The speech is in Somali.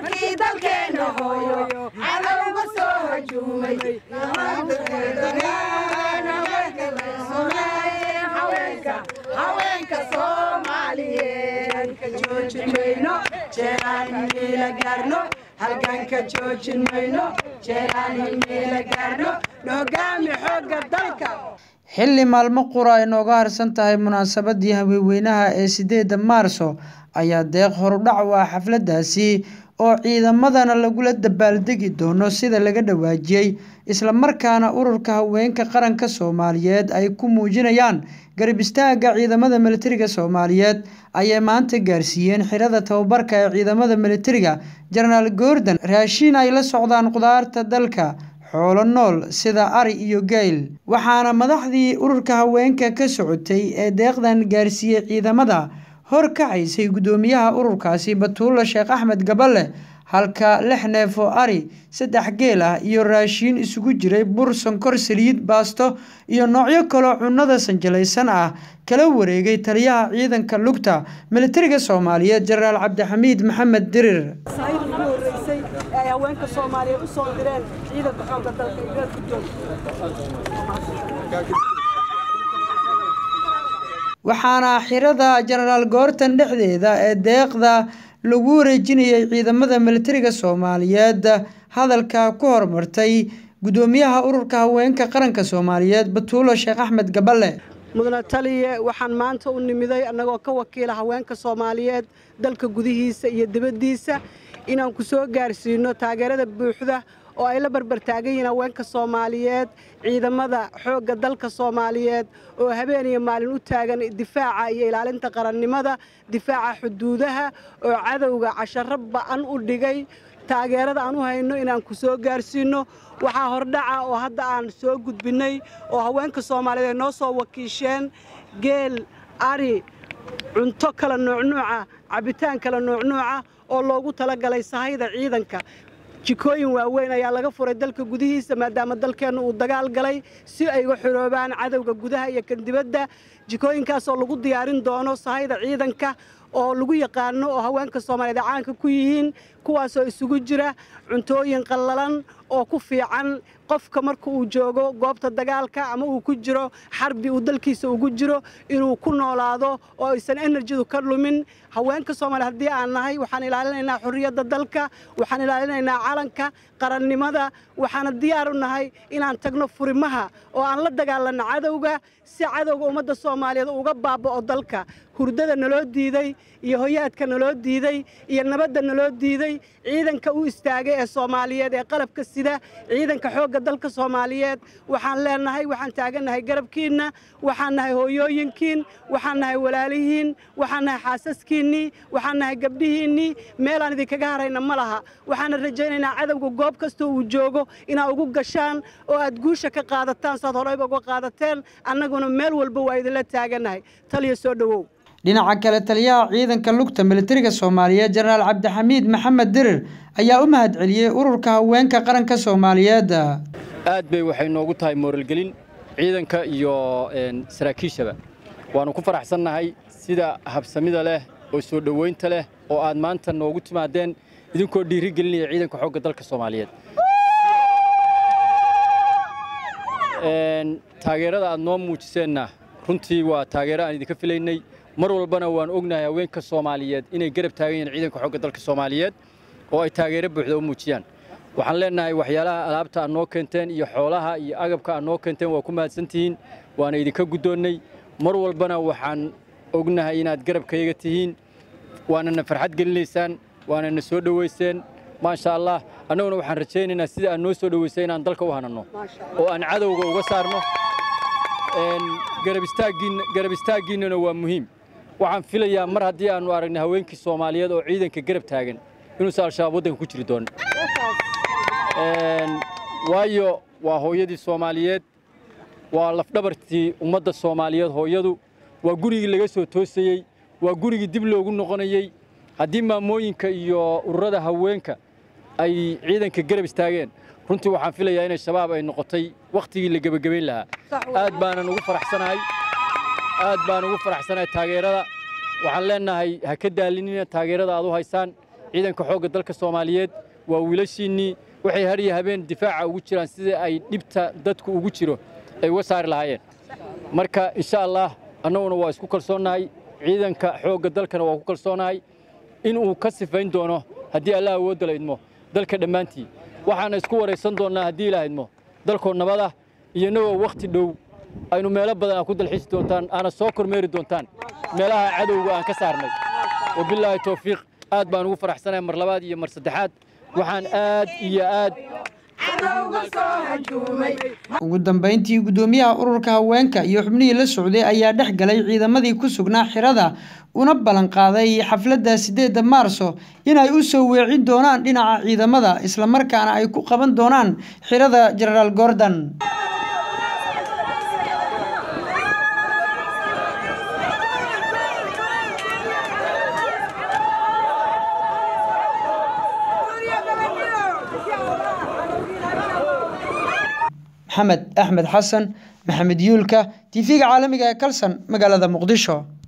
markii dalkeena hooyo cadowga soo hajuumay haweenka soomaaliyeed ka joojin mayno jeeraan himiila gaarno halganka joojin mayno jeeraan himiila gaarno noogaami xoogga dalka xilli maalmo qura ay nooga harsan tahay munaasabadii haweenweynaha ee sideedda maarso ayaa deeq horudhac u ah xafladdaasi oo ciidamadana lagula dabaaldegi doono sida laga dhawaajiyey islamarkaana ururka haweenka qaranka soomaaliyeed ay ku muujinayaan garab istaagga ciidamada militariga soomaaliyeed ayay maanta gaarsiiyeen xirada tababarka ee ciidamada militariga jenaraal gordon raashiin ay la socdaan qudaarta dalka xoolo nool sida ari iyo gayl waxaana madaxdii ururka haweenka ka socotay ee deeqdan gaarsiiyey ciidamada hor kacaysay guddoomiyaha ururkaasi batuulla sheekh axmed gaballe halka lix neef oo ari saddex geel ah iyo raashiin isugu jiray bur sonkor saliid baasto iyo noocyo kaloo cunnada sanjalaysan ah kala wareegay taliyaha ciidanka lugta militariga soomaaliyeed jenaraal cabdixamiid maxamed dirir ugu horeysay ee ay haweenka soomaaliyeed u soo direen ciidanka xoogga dalka iyo guddoon waxaana xirada jenaraal goortan dhexdeeda ee deeqda lagu wareejinayay ciidamada militariga soomaaliyeed hadalka ku hormartay guddoomiyaha ururka haweenka qaranka soomaaliyeed batuulo sheekh axmed gaballe mudane taliye waxaan maanta u nimiday annagoo ka wakiila haweenka soomaaliyeed dalka gudihiisa iyo dibaddiisa inaan ku soo gaarsiino taageerada buuxda oo ay la barbar taagan yihiin haweenka soomaaliyeed ciidamada xoogga dalka soomaaliyeed oo habeen iyo maalin u taagan difaaca iyo ilaalinta qarannimada difaaca xuduudaha oo cadowga casharo ba'an u dhigay taageerada aan u hayno inaan ku soo gaarsiinno waxaa hordhaca oo hadda aan soo gudbinnay oo haweenka soomaaliyeed ay noo soo wakiisheen geel ari cunto kala nuucnuuca cabitaan kala nuucnuuca oo loogu talagalay sahayda ciidanka jikooyin waaweyn ayaa laga furay dalka gudihiisa maadaama dalkeenna uu dagaal galay si ay uga xiroobaan cadowga gudaha iyo kan dibadda jikooyinkaasoo lagu diyaarin doono sahayda ciidanka oo lagu yaqaano oo haweenka soomaaliyeed ay caanka ku yihiin kuwaasoo isugu jira cuntooyin qallalan oo ku fiican qofka marka uu joogo goobta dagaalka ama uu ku jiro xarbi uu dalkiisa ugu jiro inuu ku noolaado oo aysan enerjidu ka lumin haweenka soomaaliya haddii aan nahay waxaan ilaalinaynaa xorriyadda dalka waxaan ilaalinaynaa calanka qarannimada waxaana diyaar u nahay inaan tagno furimaha oo aan la dagaalanno cadowga si cadowga ummadda soomaaliyeed uga baaba'o dalka hurdada naloo diiday iyo hoyaadka naloo diiday iyo nabadda naloo diiday ciidanka u istaagay ee soomaaliyeed ee qalabka sida ciidanka xoogga dalka soomaaliyeed waxaan leenahay waxaan taagannahay garabkiinna waxaan nahay hooyooyinkiin waxaan nahay walaalihiin waxaan nahay xaasaskiinnii waxaan nahay gabdhihiinnii meelaan idinkaga harayna ma laha waxaana rajaynaynaa cadowga goob kastoo uu joogo inaad ugu gashaan oo aad guusha ka qaadataan saad horeyba uga qaadateen annaguna meel walba waa idinla taagannahay taliya soo dhowow dhinaca kale taliyaha ciidanka lugta militariga soomaaliyeed jenaraal cabdixamiid maxamed dirir ayaa u mahadceliyey ururka haweenka qaranka soomaaliyeed aad bay waxay noogu tahay mooralgelin ciidanka iyo saraakiishaba waannu ku faraxsannahay sida habsamida leh oo soo dhowaynta leh oo aad maanta noogu timaadeen idinkoo dhiiri gelinaya ciidanka xoogga dalka soomaaliyeed taageerada aad noo muujiseenna runtii waa taageero aan idinka filaynay mar walbana waan ognahay haweenka soomaaliyeed inay garab taagan yihiin ciidanka xoogga dalka soomaaliyeed oo ay taageero buuxda u muujiyaan waxaan leenahay waxyaalaha alaabta aad noo keenteen iyo xoolaha iyo agabka aad noo keenteen waa ku mahadsantihiin waana idinka guddoonnay mar walbana waxaan ognahay inaad garabkayaga tihiin waanana farxad gelinaysaan waanana soo dhowayseen maasha allah annaguna waxaan rajaynaynaa sida aad noo soo dhowaysay inaan dalka u hananno oo aan cadowga uga saarno garab istaaggiinnana waa muhiim waxaan filayaa mar haddii aannu aragnay haweenkii soomaaliyeed oo ciidanka garab taagan inuusan al-shabaab waddanka ku jiri doonin waayo waa hooyadii soomaaliyeed waa lafdhabartii ummadda soomaaliyeed hooyadu waa gurigii laga soo toosayey waa gurigii dib loogu noqonayey haddii maamooyinka iyo ururada haweenka ay ciidanka garab istaageen runtii waxaan filayaa inay shabaab ay noqotay wakhtigii la gebagabayn lahaa aad baanan ugu faraxsanahay aad baan ugu faraxsanahay taageerada waxaan leenahay ha ka daalinina taageerada aad u haysaan ciidanka xoogga dalka soomaaliyeed waa wiilashiinnii waxay har iyo habeen difaaca ugu jiraan sidii ay dhibta dadku ugu jiro ay uga saari lahaayeen marka insha allah annaguna waa isku kalsoonnahay ciidanka xoogga dalkana waa ku kalsoonahay inuu ka sifayn doono haddii allah awoodda la idmo dalka dhammaantii waxaana isku waraysan doonnaa haddii ilaah idmo dalkoo nabada iyo inagoo wakhti dhow aynu meelo badan aa ku dalxiisi doontaan aana soo kormeeri doontaan meelaha cadowga aan ka saarnay wabilaahi towfiiq aad baan ugu faraxsanahay mar labaad iyo mar saddexaad waxaan aad iyo aad ugu dambeyntii guddoomiyaha ururka haweenka iyo xubnihii la socday ayaa dhex galay ciidamadii ku sugnaa xirada una ballan qaaday xafladda sideedda maarso inay u soo weecin doonaan dhinaca ciidamada islamarkaana ay ku qaban doonaan xirada genaraal gordon maxamed axmed xasan maxamed yuulka tv-ga caalamiga ee kalson magaalada muqdisho